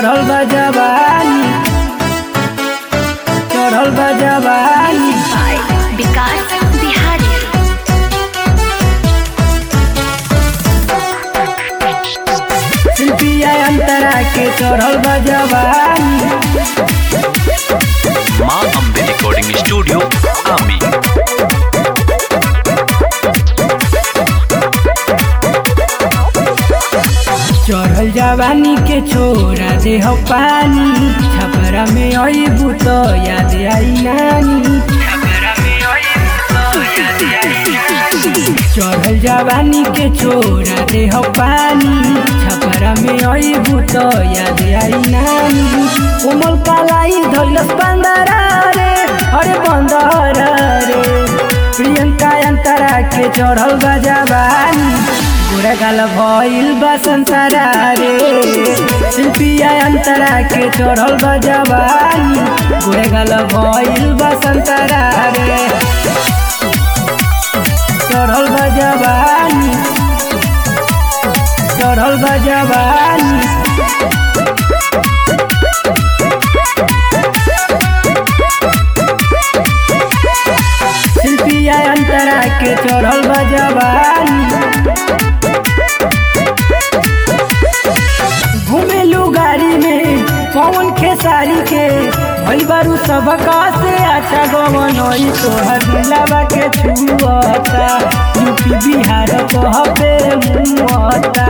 चढ़ल बा जवानी चढ़ल बा जवानी by Vikas Bihari. शिल्पिया अंतरा के चढ़ल बा जवानी माँ अम्बे रिकॉर्डिंग स्टूडियो आमी चढ़ल जवानी के छोरा दे हो पानी छपरा में अबू तो याद आई नानी चढ़ल जवानी के छोरा दे हो पानी छपरा में अबू तो याद आई नानी कोमल कालाई धैलस बंदरा रे अरे बंदरा रे प्रियंका अंतरा के चढ़ल बा जवानी गोरा गाल भइल बा संसारा रे शिल्पिया अंतरा के चढ़ल बा जवानी गोरा गाल भइल बा संसारा रे चढ़ल बा जवानी चढ़ल बा जवानी शिल्पिया अंतरा के चढ़ल बा जवानी घुमेलू गाड़ी में पवन खेसारी के भई बारू सबका से अच्छा गवनई तोहर दिलावा के छुअता यूपी बिहार कहबे मुअता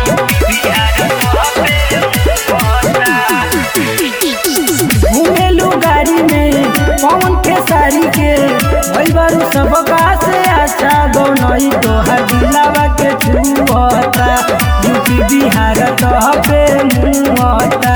घुमेलू गाड़ी में पवन खेसारी के भई बारू सबका से अच्छा गवनई तोहर दिलावा के छुअता यूपी बिहार कहबे मुअता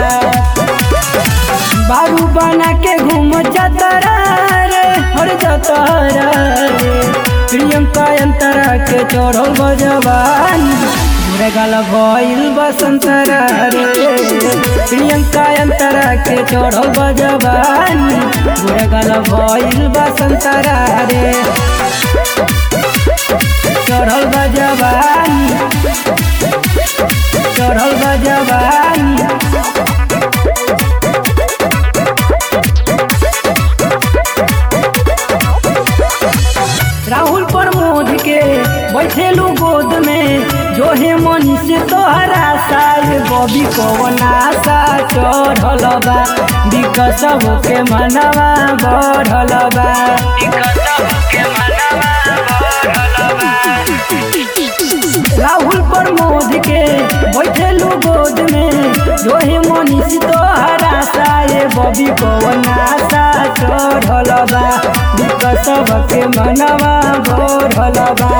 बारू बना के घूम जतरा रे हर जतरा रे प्रियंका अंतरा के चढ़ल बजवानी बुरे गाल भइल बसंतरा रे प्रियंका अंतरा के चढ़ल बजवानी बुरे गाल भइल बसंतरा रे चढ़ल बजवानी चढ़ल बजवानी राहुल प्रमोद के बैठेलू गोद में जो हे मनी से तोहरा साल बबी कवन आशा चढ़ल बा विकस के मनवा बढ़ल बा राहुल प्रमोद के बैठेलू गोद में जो हे मनी से तोहरा साल बबी कवन आशा चढ़ल बा विकस के मनवा बढ़ल बा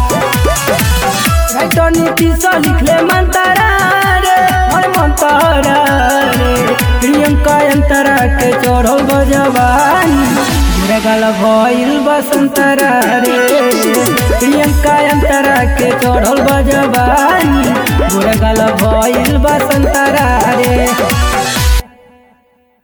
राइटर नीतीश लिखले मंतरा रे हर मंतरा रे प्रियंका अंतरा के चढ़ल बजवानी बुरा गाल भइल बसंतरा रे प्रियंका अंतरा के चढ़ल बजवानी बुरा गाल भइल बसंतरा रे